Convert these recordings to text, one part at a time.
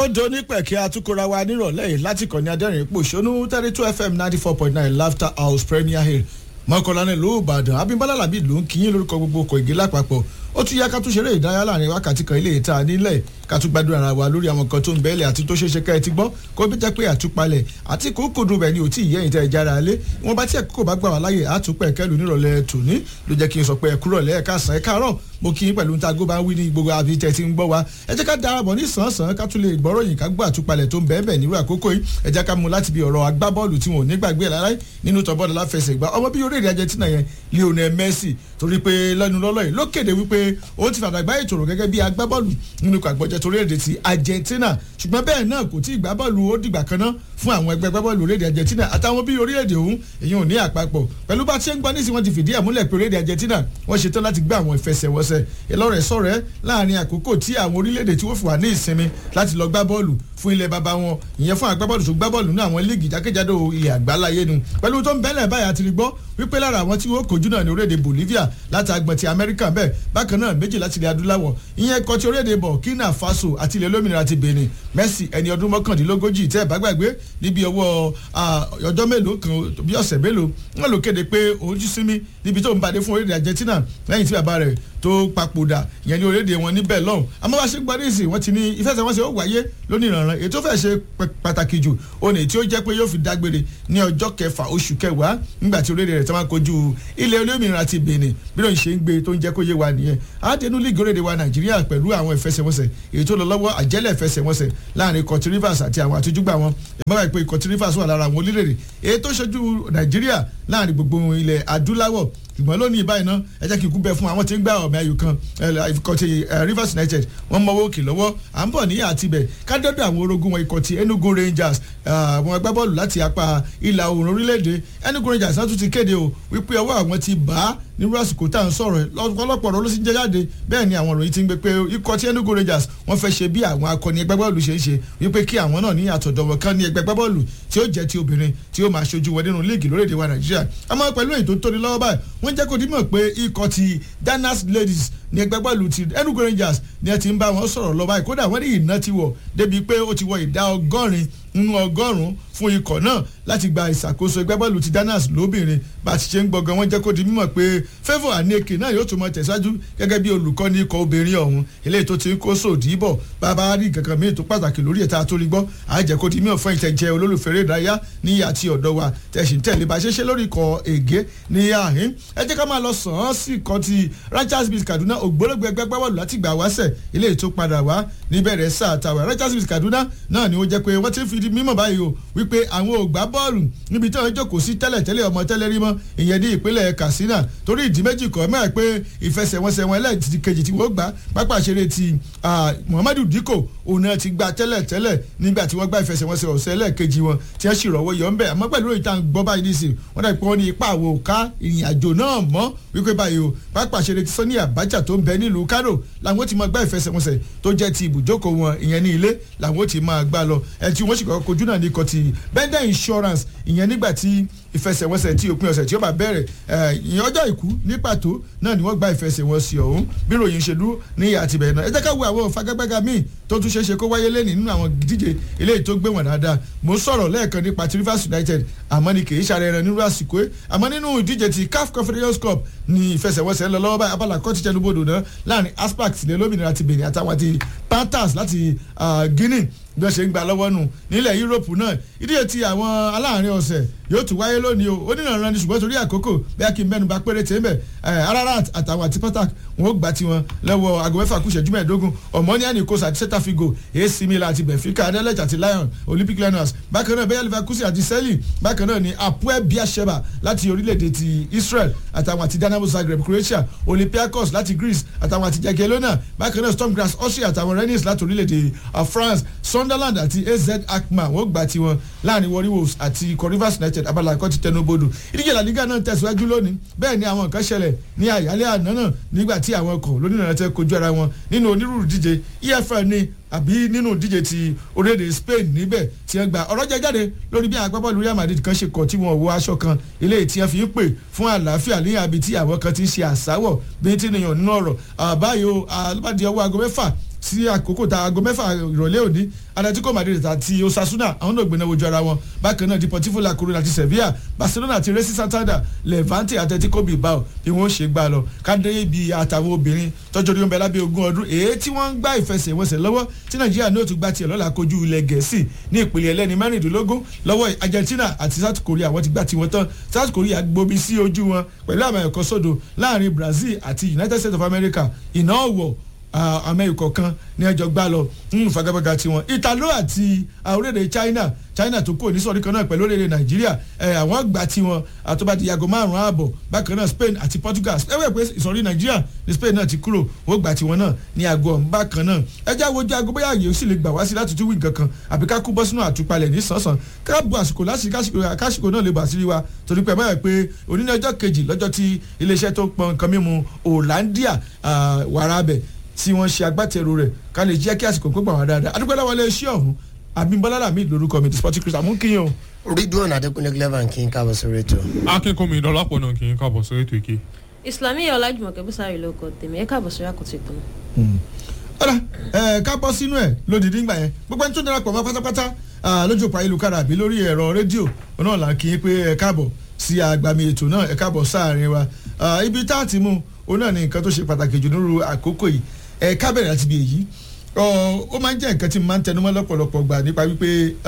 ó do nípẹ̀kẹ́ atukora wa nírọ̀lẹ́ yìí láti kàn ní adẹ́rìn pòṣónú thirty two fm ninety four point nine laughter house premier hill mọ́kànlá ní ìlú ìbàdàn abimbola labi ló ń kíyìn lórúkọ gbogbo ọkọ̀ ìgé lápapọ̀ ó tún yá ká tún ṣeré ìdárayá láàrin wákàtí kan ilé ìta nílẹ̀ ká tún gbádùn ara wa lórí àwọn nǹkan tó ń bẹ́ẹ̀lẹ̀ àti tó ṣeéṣe ká ẹ ti gbọ́ kó bí jẹ́ pé àtúpalẹ̀ àti kókòdù rẹ̀ ni ò tí ì yẹ́yìn tẹ́ ẹ jára lé wọn bá tí ẹ̀ kókò bá gbà wá láyè àtúpẹ̀ kẹlù nírọ̀lẹ́ tòní ló jẹ́ kí n sọ pé ẹ kúrọ̀ lẹ́ ẹ̀ka sàn ẹ káàárọ̀ mo kí yín pẹ̀lú níta gbó bá ń wí ní gbogbo àbí tẹ́ ti ń gbọ́ wa ẹ jẹ́ ká darapọ̀ ní sàn-án ká tún lè gbọ́rọ̀ yìí ká gbọ́ àtúpalẹ̀ tó ń bẹ́ẹ̀ bẹ́ẹ̀ nírú àkókò yìí ẹ jẹ́ ká mú láti bí ọ̀rọ̀ agbábọ́ọ̀lù tí wọn ò ní gbàgbé láláì nínú tọ́bọ́ọ̀lù láfẹsẹ̀gbá ọmọ bí orílẹ̀-èdè Argentina yẹn Lionel Messi torí pé lẹ́nu lọ́lọ́ yìí ló kéde wípé ó ti fàdàgbà ìtòrò gẹ́gẹ́ bí agbábọ́ọ̀lù nínú ikọ̀ àgbọ̀jẹ̀ torílẹ̀-èdè ti Argentina ṣùgbọ́n bẹ́ẹ̀ náà kò tí ì gbá bọ́ọ̀lù ó dìgbà kan náà fún àwọn ẹgbẹ́ gbábọ́ọ̀lù orílẹ̀-èdè Argentina àtàwọn bí orílẹ̀-èdè ọ̀hún èyí ò ní àpapọ̀ pẹ̀lú bá tí ń gbọ́ nísìnyí wọ́n ti fìdí ẹ̀ múlẹ̀ pé orílẹ̀-èdè Argentina wọ́n ṣetán láti gbá àwọn ìfẹsẹ̀wọnsẹ̀ ìlọrẹ̀ sọ̀rẹ́ láàrin àkókò tí àwọn orílẹ̀-èdè tí wọ́n fi wà ní ìsinmi láti lọ gbá bọ́ọ̀lù fún ilẹ̀ baba wọn ìyẹn fún agbábọ́ọ̀lù tó gbá bọ́ọ̀lù ní àwọn líìgì jákèjádò ilẹ̀ àgbáláyé nu pẹ̀lú tó ń bẹ́lẹ̀ báyà àti rí gbọ́ wípé lára àwọn tí wọ́n kojú náà ní orílẹ̀-èdè Bolivia láti agbọ̀n ti Amẹ́ríkà bẹ́ẹ̀ bákan náà méjì láti ilẹ̀ adúláwọ̀ ìyẹn kọ́ ti orílẹ̀-èdè Burkina Faso àti ilẹ̀ olómìnira ti Benin Messi ẹni ọdún mọ́kàndínlógójì tẹ́ ẹ̀ bá gbàgbé níbi ọwọ́ ọjọ́ mélòó kan bí ọ̀sẹ̀ mélòó wọn ló kéde pé òun jí sinmi níbi tó ń badé fún orílẹ̀-èdè Argentina lẹ́yìn tí bàbá rẹ̀ tó papòdà ìyẹn ní orílẹ̀-èdè wọn níbẹ̀ lọ́hùn àmọ́ bá ṣe ń gbọ́dọ̀ ìsìn wọ́n ti ní ìfẹsẹ̀wọnsẹ̀ ó wáyé lónìí ìrànràn èyí tó fẹ́ ṣe pàtàkì jù òní tí ó jẹ́ pé yóò fi dágbére ní ọjọ́ kẹfà oṣù kẹwàá nígbà tí orílẹ̀-èdè rẹ̀ tó máa kojú ilẹ̀ olómìnira ti Benin bí lóun ṣe ń gbé tó ń jẹ́ kó yé wa nìyẹn àdénú líìgì orílẹ̀-èdè wa Nàìjíríà pẹ̀lú àwọn ìfẹsẹ̀wọnsẹ̀ èyí tó lọ lọ́wọ́ àjẹ́lẹ̀ ìfẹsẹ̀wọnsẹ̀ láàrin Ikọ̀ Rivers àti àwọn àtújúgbà wọn ìmọ̀ràn ìpè Ikọ̀ Rivers wà lára àwọn orílẹ̀-èdè èyí tó ṣojú Nàìjíríà láàrin gbogbo ilẹ̀ adúláwọ̀ ṣùgbọ́n lónìí báyìí ná ẹ jẹ́ kí ikú bẹ fún àwọn tí ń gbá ọ̀mẹ́ ayò kan ikọ̀ ti Rivers United wọ́n mọ́wọ́ òkè lọ́wọ́ à ń bọ̀ níyà àti ibẹ̀ kádọ́dọ̀ àwọn orogún wọn ikọ̀ ti Enugu Rangers àwọn agbábọ́ọ̀lù láti apá ìlà oòrùn orílẹ̀-èdè Enugu Rangers náà tún ti kéde o wípé ọwọ́ àwọn ti bá a nírú àsìkò tá à ń sọ̀rọ̀ lọ́pọ̀lọpọ̀ ọ̀rọ̀ ló sì ń jẹ́ jáde bẹ́ẹ̀ ni àwọn ìròyìn ti ń gbé pé ikọ̀ tí Enugu Rangers wọ́n fẹ́ ṣe bí àwọn akọni ẹgbẹ́ bọ́ọ̀lù ṣe ń ṣe wípé kí àwọn náà ní àtọ̀dọ̀wọ̀ kan ní ẹgbẹ́ bọ́ọ̀lù tí ó jẹ́ ti obìnrin tí ó máa ṣojú wọn nínú líìgì lórílẹ̀‐èdè wa Nàìjíríà àmọ́ pẹ̀lú èyí tó tóni lọ́wọ́ báyìí wọ́n jẹ́ kó dímọ̀ pé ikọ̀ ti Danas Ladies ní ẹgbẹ́ bọ́ọ̀lù ti Enugu Rangers ni ẹ ti ń bá wọn sọ̀rọ̀ lọ báyìí kódà wọ́n ní ìná ti wọ̀ débi pé ó ti wọ ìdá ọgọ́rin nínú ọgọ́rùn-ún fún ikọ̀ náà láti gba ìṣàkóso ẹgbẹ́ bọ́ọ̀lù ti Danas lóbìnrin bá a ti ṣe ń gbọ̀ngàn wọn jẹ́ kó di mímọ̀ pé Favour Aneke náà yóò tún mọ tẹ̀síwájú gẹ́gẹ́ bí olùkọ́ni ikọ̀ obìnrin ọ̀hún eléyìí tó ti ń kó sòdì bọ̀ bàbá rí kankan míì tó pàtàkì lórí ẹ̀ta tó rí gbọ́ àjẹ́ kó di mímọ̀ fún ìtẹ̀jẹ́ olólùfẹ́ eré ìdárayá ní àti ọ̀dọ́ wa tẹ̀sí tẹ̀lé bá ṣe ṣe lórí ikọ̀ ègé ní àhín ẹ jẹ́ ká máa lọ sàn án sí ikọ̀ ti Rangers beat Kaduna ògbólógbò ẹgbẹ́ gbẹ́bọ̀lù láti gbà wáṣẹ̀ eléyìí tó padà wá níbẹ̀rẹ̀ sáà tàwa Rangers beat Kaduna náà ni ó jẹ́ pé wọ́n ti ń fi mímọ̀ báyìí o wípé àwọn ò gbá bọ́ọ̀lù níbi tí wọ́n jókòó sí tẹ́lẹ̀tẹ́lẹ̀ ọmọ tẹ́lẹ̀ rí mọ́ ìyẹn ní ìpínlẹ̀ Katsina torí ìdí méjì kọ́ mẹ́rin pé ìfẹsẹ̀wọnsẹ̀ wọn ẹlẹ́ẹ̀kejì tí wọ́n gbá pápá ìṣeré ti Muhammadu Dikko òun náà ti gba tẹ́lẹ̀tẹ́lẹ̀ nígbà tí wọ́n gbá ìfẹsẹ̀wọnsẹ̀ ọ̀sẹ̀ ẹlẹ́ẹ̀kejì wọn tí wọ́n sì rọ̀wọ́ yọ̀ ń bẹ̀ àmọ́ pẹ̀lú ìta gbọ́ báyìí ní ìsìn wọ́n dàbí pé wọ́n ní ipa àwọ̀ ká ìrìn àjò náà mọ́ wípé báyìí o pápá ìṣeré ti Sani Abacha tó ń bẹ nílùú Kano làwọn ti máa gbá ìfẹsẹ̀wọnsẹ̀ tó jẹ́ ti ibùjókòó wọn ìyẹn ní ilé làwọn ti máa gbá lọ ẹ̀ tí wọ́n sì kọ́kọ́ kojú náà ní ikọ̀ ti bender insurance ìyẹn nígbà tí ìfẹsẹ̀wọnsẹ̀ tí òpin ọ̀sẹ̀ tí ó bá bẹ̀rẹ̀ ìyẹn ọjọ́ ìkú ní pàtó náà ni wọ́n gba ìfẹsẹ̀wọnsẹ̀ ọ̀hún bí ròyìn ṣe dúró ní ìyá àti bẹ̀rẹ̀ náà ẹ jẹ́ ká wo àwọn fagagbága míì tó tún ṣeéṣe kó wáyé lẹ́nìí nínú àwọn díje eléyìí tó gbé wọn dáadáa mo sọ̀rọ̀ lẹ́ẹ̀kan nípa ti Rivers United àmọ́ ni kì í ṣàrẹ̀ ẹran nínú àsìkò ẹ̀ àmọ́ nínú ìdíje ti CAF Confederations Cup ni ìfẹsẹ̀wọnsẹ̀ lọ lọ́wọ́ báyìí abala kọ́tí tẹnubodò náà láàrin aspac tilẹ̀ lómìnira ti Benin àtàwọn àti Panthers láti Guinea bí wọ́n ṣe ń gba lọ́wọ́ nù nílẹ̀ Yúróòpù náà ìdíje ti àwọn aláàárín ọ̀sẹ̀ yóò tún wáyé lónìí o onírànran ni ṣùgbọ́n torí àkókò bẹ́ẹ̀ kí n mẹ́nu bà péré tẹ́ mbẹ̀ Ararat àtàwọn àti Spartak wọn ó gbà tiwọn lọ́wọ́ aago mẹ́fà kù ìṣẹ́jú mẹ́ẹ̀ẹ́dógún Omonia Kos àti Celta Vigo AC Milan àti Benfica Anderlecht àti Lyon Olympic Lyonnais bákan náà Bayer Leverkusen àti Celje bákan náà ni Apoel Beersheba láti orílẹ̀-èdè ti Israel àtàwọn àti Dynamo Zagreb Croatia Olympiacos láti Greece àtàwọn àti Jagiellona bákan náà Storm Graz Austria àtàwọn Rennes láti orílẹ̀-èdè France Sunderland àti AZ Alkmaar wọ́n gbà tiwọn láàrin Warri Wolves àti Rivers United abala ẹ̀kọ́ ti tẹnubodò ìdíje La Liga náà tẹ̀síwájú lónìí bẹ́ẹ̀ ni àwọn nǹkan ṣẹlẹ̀ ní àyálẹ́ àná náà nígbà tí àwọn ọkọ̀ lónìí tẹ́ kojú ara wọn nínú onírúurú díje EFL ní àbí nínú díje ti orílẹ̀-èdè Spain níbẹ̀ tí wọ́n gba ọ̀rọ̀ jẹ jáde lórí bí agbábọ́ọ̀lù Real Madrid kan ṣe kọ̀ tí wọ́n wọ aṣọ kan eléyìí tí wọ́n fi ń pè fún àlàáfíà ní àbí tí àwọn kan ti ń ṣe àsáwọ̀ bí tí nìyàn nínú ọ̀rọ̀ àbáyọ alùpàdé ọwọ́ aago mẹ́fà sí àkókò tá aago mẹ́fà ìrọ̀lẹ́ òní Atletico Madrid àti Osasuna àwọn náà gbéná wojú ara wọn bákan náà Deportivo La Coruña àti Sevilla Barcelona àti Racing Santander Levante Atletico Bilbao bí wọ́n ṣe gbà lọ kádé ibi àtàwọn obìnrin tọ́jú orí wọn bẹ lábẹ́ ogún ọdún èyí tí wọ́n ń gbá ìfẹsẹ̀wọnsẹ̀ lọ́wọ́ tí Nàìjíríà ní òtún gbá tiẹ̀ lọ́la kojú ilẹ̀ Gẹ̀ẹ́sì ní ìpele ẹlẹ́ni mẹ́rìndínlógún lọ́wọ́ Argentina àti South Korea wọ́n ti gbá tiwọn tán South Korea gbomi sí ojú wọn pẹ̀lú àmì ẹ̀kọ́ sódò láàrin Brazil àti United States of America ìná ọ̀wọ̀ amẹ́ríkọ̀ kan ní ẹjọ́ gbá lọ nínú fagabaga tiwọn Italo àti orílẹ̀-èdè China China tó kúrò ní sọ̀rí kan náà pẹ̀lú orílẹ̀-èdè Nàìjíríà àwọn gbà tiwọn àtọ́bàdì yàgò márùn-ún ààbọ̀ bákan náà Spain àti Portugal ẹ̀wẹ̀ pé ìsọ̀rí Nàìjíríà ní Spain náà ti kúrò wọ́n gbà tiwọn náà ní aago ọ̀hún bákan náà ẹjẹ́ àwòjọ aago bóyá àyè ó sì lè gbà wá sí láti tún wí nǹkan kan àbí ká kú bọ́ sínú àtúpalẹ̀ ní sánsan káàbù àsìkò lásìkò náà lè bà sí wa torí pé báyà pé òní ní ọjọ́ kejì lọ́jọ́ tí iléeṣẹ́ tó pọn nǹkan mímu Hollandia wàrà abẹ tí wọ́n ṣe agbátẹrù rẹ̀ ká lè jẹ́ kí àsìkò pé gbà wá dáadáa adúpẹ́ lọ́wọ́ ilé iṣẹ́ ọ̀hún Abímbọ́lá Lamid lórúkọ mi the sporting christian mú kíyàn o. Ridwan Adékúnlé clever kí n káàbọ̀ sórí ètò. akínkùnmí ìdọ́lápọ̀ náà kì í káàbọ̀ sórí ètò ìké. Islamiyah Ọlájùmọ̀kẹ́ Bùsárì ló kọ tèmi ẹ káàbọ̀ sórí àkótó ìpinnu. ọ̀rà ẹ̀ ká bọ́ sínú ẹ̀ lódìdí ńgbà yẹn gbogbo ẹni tó darapọ̀ mọ́ pátápátá lójú òpó ayélujára àbí lórí ẹ̀rọ rédíò náà là ń kí pé ẹ káàbọ̀ sí àgbàmì ètò náà ẹ káàbọ̀ sáàrin wa ibi tá a ti mú òun náà ni nǹkan tó ṣe pàtàkì jù nírú àkókò yìí ẹ ká bẹ̀rẹ̀ láti bí èyí ó máa ń jẹ́ nǹkan tí mo máa ń tẹnumọ́ lọ́pọ̀lọpọ̀ gbà nípa wípé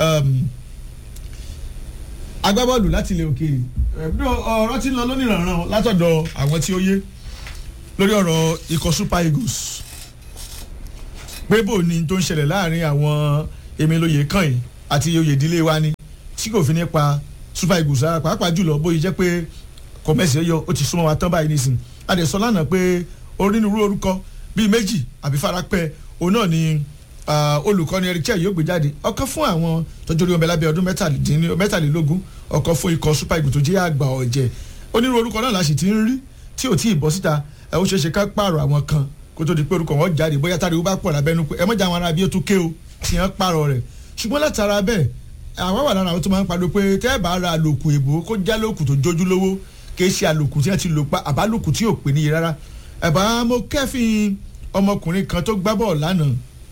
agbábọ́ọ̀lù láti ilẹ̀ òkèèrè ọ̀rọ̀ tí ń lọ lónìrànràn látọ̀dọ̀ àwọn tí ó yé lórí ọ̀rọ̀ ikọ̀ Super Eagles pé bò ní tó ń ṣẹlẹ̀ láàrin àwọn èmi lóye kàn yìí àti oyè ìdílé wa ni tí kò fi ní pa Super Eagles rárá pàápàá jùlọ bóyá jẹ́ pé kọ̀mẹ́sì yọ ó ti súnmọ́ wa tán báyìí nísìnyí adẹ̀sọ lánàá pé onírúurú orúkọ bíi méjì àbí farapẹ́ òun náà ni olùkọ́ni Eric Chelle yóò gbé jáde ọ̀kan fún àwọn tọ́jú orí ọmọ ẹlábẹ́ ọdún mẹ́tàlélógún ọ̀kan fún ikọ̀ Super Eagles tó jẹ́ àgbà ọ̀jẹ̀ onírúurú orúkọ náà la sì ti ń rí tí ò tí ì bọ́ síta ẹ ó ṣeé ṣe ká pààrọ̀ àwọn kan kó tó di pé orúkọ wọn jáde bóyá táriwo bá pọ̀ lábẹ́nu pé ẹ mọ̀jà àwọn ará bí ó tún ké o tí wọ́n pààrọ̀ rẹ̀ ṣùgbọ́n látara bẹ́ẹ̀ àwọn wà lára àwọn tó máa ń pariwo pé tẹ́ ẹ bá ra àlòkù èbó kó já lòkù tó jójú lówó kì í ṣe àlòkù tí wọ́n ti lò pa àbálòkù tí ò pè níye rárá ẹ̀bá mo kẹ́fìn ọmọkùnrin kan tó gbá bọ́ọ̀lù lánàá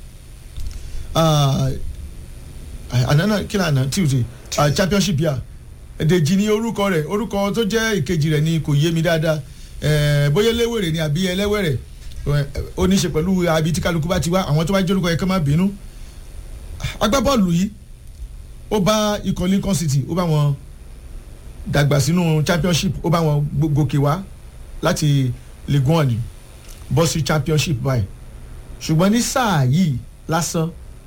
ànánà kí ni àná tuesday championship yà Dèjì ni orúkọ rẹ̀ orúkọ tó jẹ́ ìkejì rẹ̀ ni kò yé mi dáadáa bóyá eléwèrè ni àbí ẹlẹ́wẹ̀rẹ̀ ó ní í ṣe pẹ̀lú àbí tí kálukú bá ti wá àwọn tó bá jẹ́ orúkọ yẹn kán má bínú agbábọ́ọ̀lù yìí ó bá ikọ̀ Lincoln City ó bá wọn dàgbà sínú championship ó bá wọn gòkè wá láti Ligue 1 bọ́ sí championship báyìí ṣùgbọ́n ní sáà yìí lásán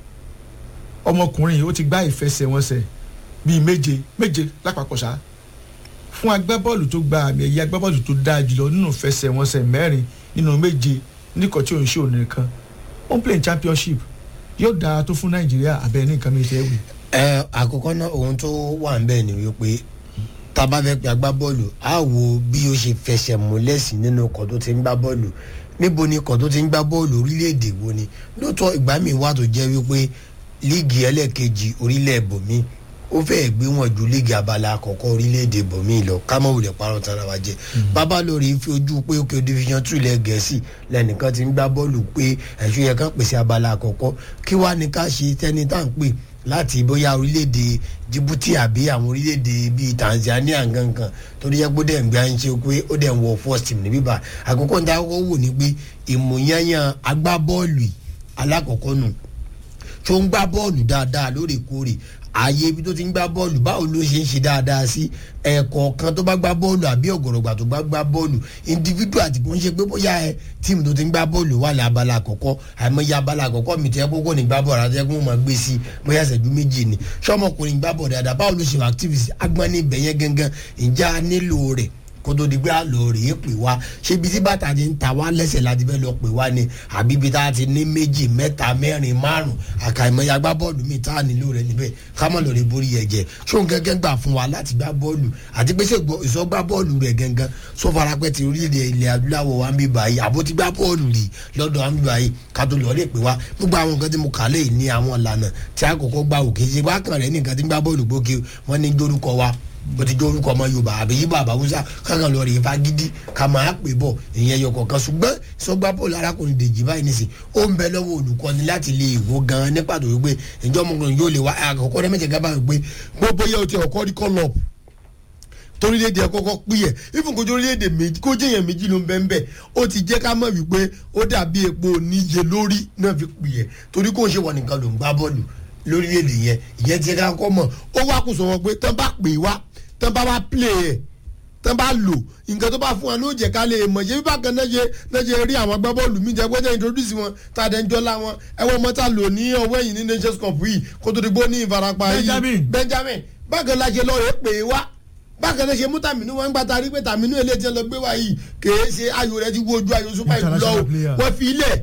ọmọkùnrin yìí ó ti gbá ìfẹsẹ̀wọnsẹ̀ bíi méje méje lápapọ̀ ṣá fún agbábọ́ọ̀lù tó gba àmì ẹ̀yẹ agbábọ́ọ̀lù tó dáa jùlọ nínú ìfẹsẹ̀wọnsẹ̀ mẹ́rin nínú méje níkọ̀ tí òun ṣe òun nìkan ó ń play championship yóò dáa tó fún Nàìjíríà abẹ́ ní nǹkan méjì ẹ̀wì. ẹ àkọ́kọ́ náà ohun tó wà ń bẹ̀ ni wípé tá a bá fẹ́ pe agbábọ́ọ̀lù á wo bí ó ṣe fẹsẹ̀ múlẹ̀ sí nínú ọkọ̀ tó ti ń gbá bọ́ọ̀lù níbo ni ọkọ̀ tó ti ń gbá bọ́ọ̀lù orílẹ̀-èdè wo ni lóòótọ́ ìgbà míì wà tó jẹ́ wípé líìgì ẹlẹ́ẹ̀kejì orílẹ̀ bòmí ó fẹ́ẹ̀ gbé wọn ju líìgì abala àkọ́kọ́ orílẹ̀-èdè bòmí lọ kámọ́ wulẹ̀ parọ́ tara wa jẹ́ bàbá lórí fi ojú pé òkè division two ilẹ̀ gẹ̀ẹ́sì lẹ́nìkan ti ń gbá bọ́ọ̀lù pé ẹ̀ṣọ́ yẹ kán pèsè abala àkọ́kọ́ kí wàá ní ká ṣe tẹ́ni tá à ń pè láti bóyá orílẹ̀-èdè Djibouti àbí àwọn orílẹ̀-èdè bíi Tanzania gangan torí yẹ kó dẹ̀ ń gbé à ń ṣe pé ó dẹ̀ ń wọ first team níbí bá àkọ́kọ́ ní àkọ́kọ́ wò ní pé ìmọ̀yányán agbábọ́ọ̀lù alákọ̀ọ́kọ́ nù tó ń gbá bọ́ọ̀lù dáadáa lóòrèkóòrè ààyè ibi tó ti ń gbá bọ́ọ̀lù báwo ló ṣe ń ṣe dáadáa sí ẹ̀ẹ̀kọ̀ọ̀kan tó bá gbá bọ́ọ̀lù àbí ọ̀gọ̀rọ̀gbà tó bá gbá bọ́ọ̀lù individual àti kò ń ṣe pé bóyá ẹ tíìmù tó ti ń gbá bọ́ọ̀lù wà ní abala àkọ́kọ́ àìmọye abala àkọ́kọ́ mi tẹ́ kókó ní gbá bọ́ọ̀lù àti ẹkún máa gbé sí bóyá ṣẹ́jú méjì ni ṣọ́mọkùnrin gbá bọ́ọ̀lù dáadáa báwo ló ṣe wà activity agbọ́n ní ibẹ̀ yẹn gangan ìjà nílò rẹ̀ kó tó di pé a lọ rèé pè wá ṣé ibi tí bàtà ti ń ta wá lẹ́sẹ̀ láti fẹ́ lọ pè wá ni àbí ibi tá a ti ní méjì mẹ́ta mẹ́rin márùn àkàìmọye agbá bọ́ọ̀lù mi tá a nílò rẹ̀ níbẹ̀ ká mọ̀ lọ́ọ́ rẹ̀ borí ẹ̀jẹ̀ ṣó ń gẹ́gẹ́ gbà fún wa láti gbá bọ́ọ̀lù àti pé ṣe ìsọgbá bọ́ọ̀lù rẹ̀ gangan sọ farapẹ́ ti orílẹ̀-èdè ilẹ̀ adúláwọ̀ wa ń bí báyìí àbó ti gbá bọ́ọ̀lù rí lọ́dọ̀ wa ń bí báyìí ká tó lọ́ọ́ lè pè wá gbogbo àwọn nǹkan tí mo kà lé ní àwọn ìlànà tí a kọ́kọ́ gbà òkè ṣe wákàn rẹ̀ nìkan tí ń gbá bọ́ọ̀lù gbókè wọ́n ní gbórúkọ wa bó ti jẹ́ orúkọ ọmọ yorùbá àbí yíbọn àbáwúsá kankan lọ rèé fagídí ká máa pè bọ̀ ìyẹn yọ kọ̀ọ̀kan ṣùgbọ́n sọgbà bọ́ọ̀lù arákùnrin dèjì báyìí nìsín ó ń bẹ lọ́wọ́ olùkọ́ni láti lè wò gan ní pàtó wípé ìjọ ọmọkùnrin yóò lè wá àkọ́kọ́ rẹ́mẹ̀tẹ̀ gábà wípé gbogbo yẹ o ti ọkọ́ rí kọ́ lọ́ọ̀pù torílẹ̀èdè ẹ̀ kọ́kọ́ pín yẹ ifun kojú orílẹ̀-èdè méjì kó jẹ́yàn méjì ló ń bẹ́ẹ̀ bẹ́ẹ̀ ó ti jẹ́ ká mọ̀ wípé ó dàbí epo oníye lórí náà fi pín yẹ torí kó ń ṣe wọ̀ nìkan ló ń gbá bọ́ọ̀lù lórílẹ̀-èdè yẹn ìyẹn ti ká kọ́ mọ̀ ó wá kó sọ wọn pé tán bá pè wá tán bá wá play ẹ̀ tán bá lò nǹkan tó bá fún wa ló jẹ́ ká lè mọ̀ ṣé bí bákan náà ṣe náà ṣe rí àwọn agbábọ́ọ̀lù mi jẹ́ gbọ́dọ̀ introduce wọn tá a dẹ̀ ń jọ́lá wọn ẹ̀wọ̀n mọ́tà lò ní ọwọ́ ẹ̀yìn ní nations cup yìí kó tó di gbó ní ìfarapa yìí Benjamin. benjamin bákan la ṣe lọ rè pè wá bákan náà ṣe mú tàmínú wọn gbà tá a rí pé tàmínú eléyìí ti lọ gbé wá yìí kèé ṣe ayò rẹ ti wo ojú ayò super eagles lọ o International player. wọ́n fi ilẹ̀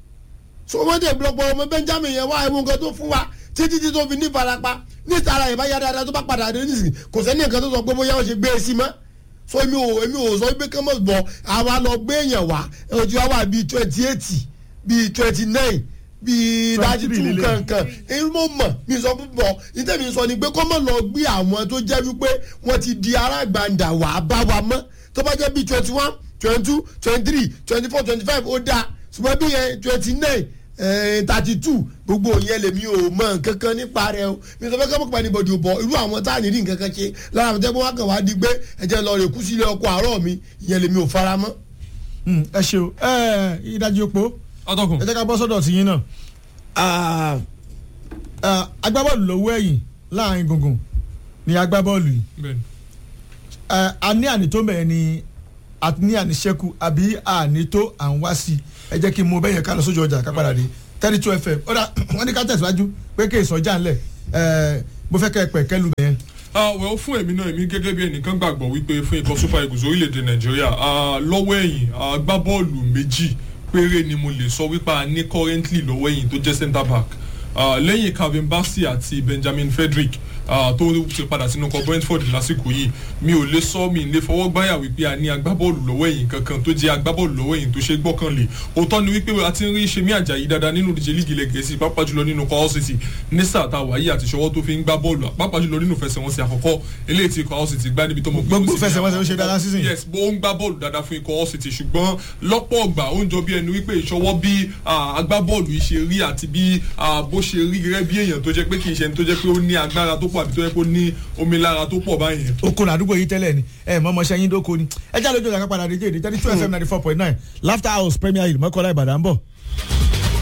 so wọ́n dẹ̀ blọpọ̀ ọmọ benjamin yẹn wá ẹ̀wọ̀n nǹkan tó fún wa títí tí tó fi ní ìfarapa ní ìtara yẹn bá yá dáadáa tó bá padà dé nísìnyí kò sẹ́ni nǹkan tó sọ pé bóyá wọ́n ṣe gbé e sí mọ́ so èmi ò èmi ò sọ pé kọ́mọ̀ bọ̀ àwa lọ gbé èèyàn wá ojú wa wà bíi twenty eight bíi twenty nine bíi thirty 23 two lélẹ̀. kankan èyí mo mọ̀ mi sọ púpọ̀ ìtẹ̀mí sọ ni pé kọ́mọ̀ lọ gbé àwọn tó jẹ́ wípé wọ́n ti di arágbàǹdà wà á bá wa mọ́ tó bá jẹ́ bíi twenty one twenty two twenty three twenty four twenty five ó dáa ṣùgbọ́n bí yẹn twenty nine thirty two gbogbo yẹn lèmi ò mọ nkankan nípa rẹ o mi sọ fẹ́ kọ́ mọ̀pá níbọ̀dì ò bọ̀ irú àwọn tá à ní rí nkankan ṣe lára àwọn tẹ́gbọ́n wa kàn wá di pé ẹ̀jẹ̀ lọ rè kú sílé ọkọ̀ àárọ̀ mi ìyẹn lèmi ò fara mọ́. Hmm, ẹ ṣe o ẹ ìdajì opó atọ́kùn ẹ jẹ́ ká bọ́ sọ́dọ̀ tiyín náà Ah, ah, agbábọ́ọ̀lù lọ́wọ́ ẹ̀yìn láàrin gbùngbùn ni agbábọ́ọ̀lù yìí bẹ́ẹ̀ni Eh, a ní àní tó mẹ́rin ni a ní àní ṣẹ́kù àbí àní tó à ń wá sí i ẹ jẹ́ kí n mú bẹ́yẹn ká lọ sójú ọjà ká padà dé thirty two fm ó dà wọ́n ní ká tẹ̀síwájú pé kí ìsọjà ńlẹ̀ Eh, mo fẹ́ kẹ́ ẹ pẹ̀ kẹ́lu bẹ́yẹn. ah well fún èmi náà èmi gẹ́gẹ́ bí ẹnìkan gbàgbọ́ wípé fún ikọ̀ super eagles orílẹ̀-èdè nàìjíríà ah, lọ́wọ́ ẹ̀yìn agbábọ́ọ̀lù méjì péré ni mo lè sọ wípé a ní currently lọ́wọ́ ẹ̀yìn tó jẹ́ centre back Ah, lẹ́yìn calvin bassey àti benjamin frederick ah, tó ti padà sínú ọkọ̀ brentford lásìkò yìí mi ò lè sọ mi lè fọwọ́ gbáyà wípé a ní agbábọ́ọ̀lù lọ́wọ́ ẹ̀yìn kankan tó jẹ́ agbábọ́ọ̀lù lọ́wọ́ ẹ̀yìn tó ṣe gbọ́kànlé òótọ́ ni wípé a ti ń rí ṣe mí àjàyí dáadáa nínú ìdíje líìgì ilẹ̀ gẹ̀ẹ́sì pàápàá jùlọ nínú kọ́ ọ́sìtì ní sáà tá a wáyé àti ìṣọwọ́ tó fi ń gbá bọ́ọ̀lù pàápàá jùlọ nínú ìfẹsẹ̀wọnsẹ̀ àkọ́kọ́ eléyìí tí ikọ̀ ọ́sìtì gbá níbi tó mọ̀ pé Gbogbo ó sì ní ìfẹsẹ̀wọnsẹ̀ ó ṣe dáadáa season yìí. yes bó ń gbá bọ́ọ̀lù dáadáa fún ikọ̀ ọ́sìtì ṣùgbọ́n lọ́pọ̀ ọgbà ó ń jọ bí ẹni wípé ìṣọwọ́ bí ah, agbábọ́ọ̀lù yìí ṣe rí àti bí ah, bó ṣe rí gẹ́gẹ́ bí èèyàn tó jẹ́ pé kì í ṣe ẹni tó jẹ́ pé ó ní agbára tó pọ̀ àbí tó jẹ́ pé ó ní omi lára tó pọ̀ báyẹn oko làdúgbò yìí tẹ́lẹ̀ ni ẹ mọ ọmọọṣẹ́ yín dóko ni ẹ já lójú ọjà ká padà dé jẹ́ èdè thirty two fm ninety four point nine laughter house premier hill mọ́kànlá ìbàdàn ń bọ̀.